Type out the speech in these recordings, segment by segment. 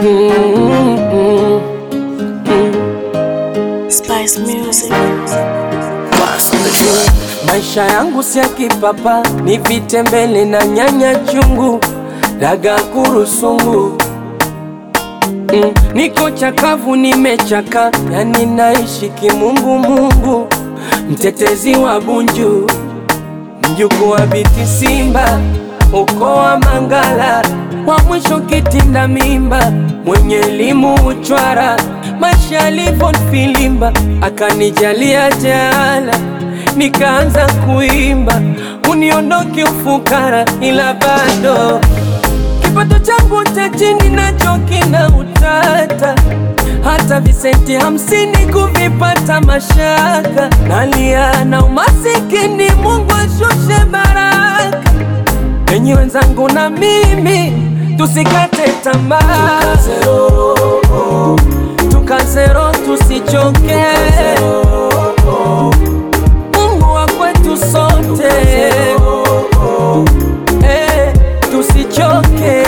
Mm, mm, mm. Spice Music. Maisha yangu si ya kipapa, ni vitembele na nyanya chungu, daga kurusungu. Mm, niko chakavu, nimechaka, yani naishi kimungu mungu, mtetezi wa Bunju, mjukuu wa Biti Simba, ukoo wa Mangala, wa mwisho kitinda mimba, mwenye elimu uchwara, maisha yalivyo filimba, akanijalia jala nikaanza kuimba, uniondoke ufukara, ila bado kipato changu cha chini nacho kina utata, hata visenti hamsini kuvipata mashaka, nalia na umasikini, Mungu ashushe baraka. Enyi wenzangu na mimi tusikate tamaa, tukazero tusichoke, Mungu wa kwetu sote, eh, tusichoke,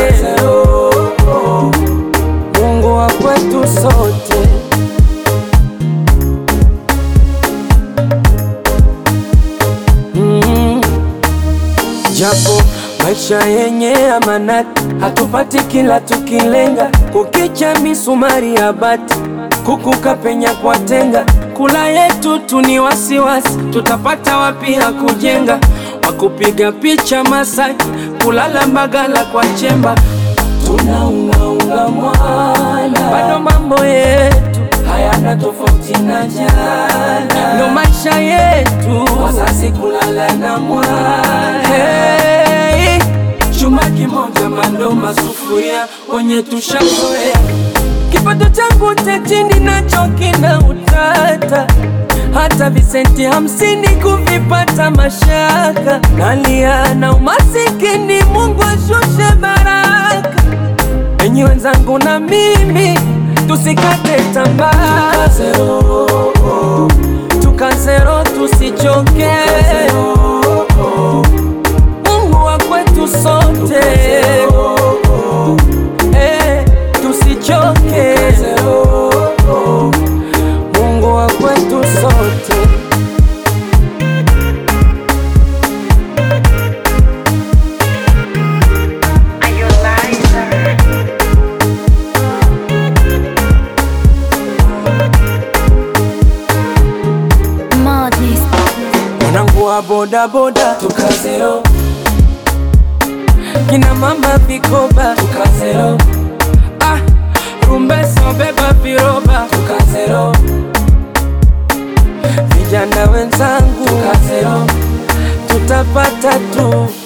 Mungu wa kwetu sote. Mm. Japo maisha yenye amanati, hatupati kila tukilenga, kukicha misumari ya bati, kukuka penya kwa tenga, kula yetu tu ni wasiwasi, tutapata wapi ya kujenga, wakupiga picha Masaki, kulala Mbagala kwa chemba, tunaungaunga mwana, bado mambo yetu hayana tofauti na jana, ndo maisha yetu, wazazi kulala na mwana hey, chuma kimoja mando masufuria wenye tushazoea, kipato changu cha chini nacho kina utata, hata visenti hamsini kuvipata mashaka, nalia na umasikini, Mungu ashushe baraka. Enyi wenzangu na mimi tusikate tamaa, tukazero tusichoke, Mungu wa kwetu sote, eh, tusichoke, Mungu wa kwetu sote. Are you liar? Madness. Mwanangu wa bodaboda tukazero, kina mama vikoba tukazero, ah, rumbeso beba viroba tukazero, vijana wenzangu tukazero, tutapata tu